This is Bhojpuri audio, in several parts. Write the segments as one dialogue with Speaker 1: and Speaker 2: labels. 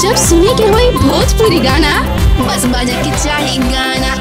Speaker 1: जब सुने के होई भोजपुरी गाना बस बजे के चाही गाना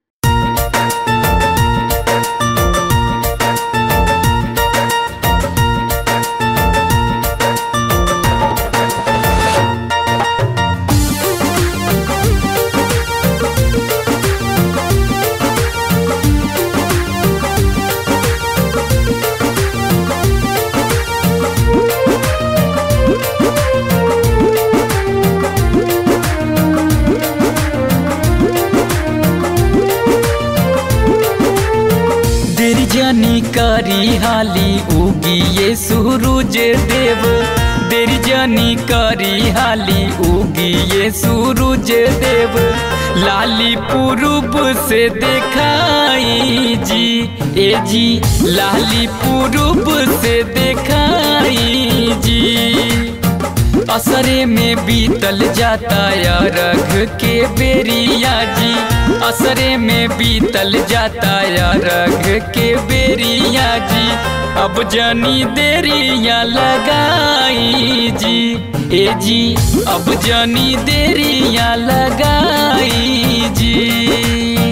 Speaker 2: देर जानी कारी हाली उगी ये सूरज देव देर जानी कारी हाली उगी ये सूरज देव लाली पूरब से देखाई जी ए जी लाली पूरब से देखाई जी असरे में बीतल जाता या रघ के बेरिया जी असरे में बीतल जाता या रघ के बेरिया जी अब जानी देरिया लगाई जी ए जी अब जानी देरिया लगाई जी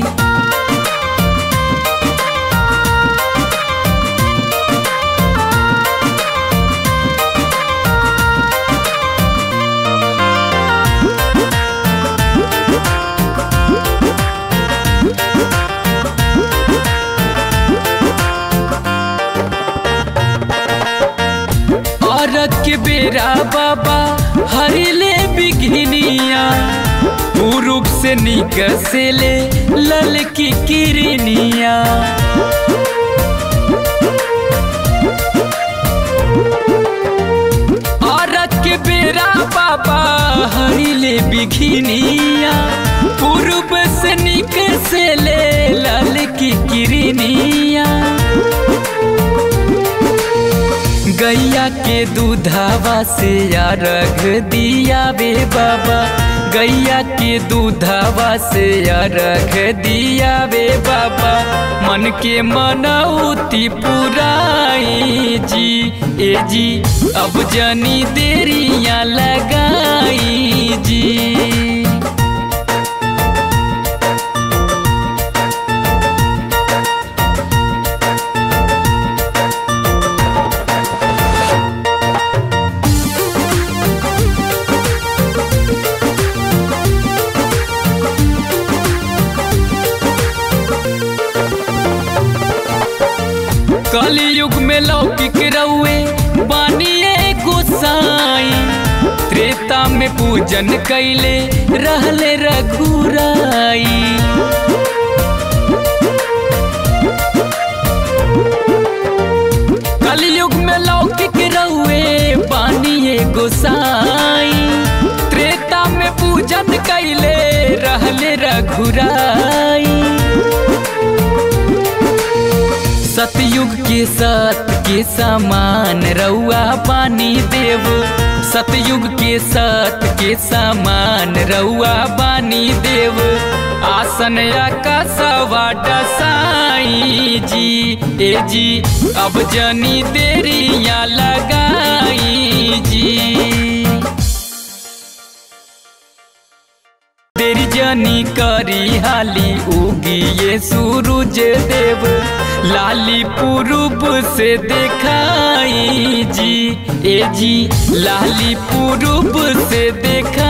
Speaker 2: औरत के बेरा बाबा हरिले बिघिनिया पूर्व से निकसले लल की किरनिया औरत के बेरा बाबा हरिले बिघिनिया पूर्व से निकसले लल की किरनिया गैया के दूधावा से या रख दिया बे बाबा गैया के दूधावा से या रख दिया बे बाबा मन के मनौती पुराई जी ए जी अब जानी देरिया लगाई जी कलयुग में लौकिक रउए बानिए गोसाई त्रेता में पूजन कैले रहले रघुराई कलयुग में लौकिक रउए बानिए गोसाई त्रेता में पूजन कैले रहले रघुराई सतयुग के सत के समान रउआ पानी देव सतयुग के सत के समान रउआ बानी देव आसन का सवा डसाई जी ए जी अब जनी देरिया लगाई जी तेरी जानी करी हाली उगी ये सूरज देव लाली पूरब से देखाई जी ए जी लाली पूरब से देखा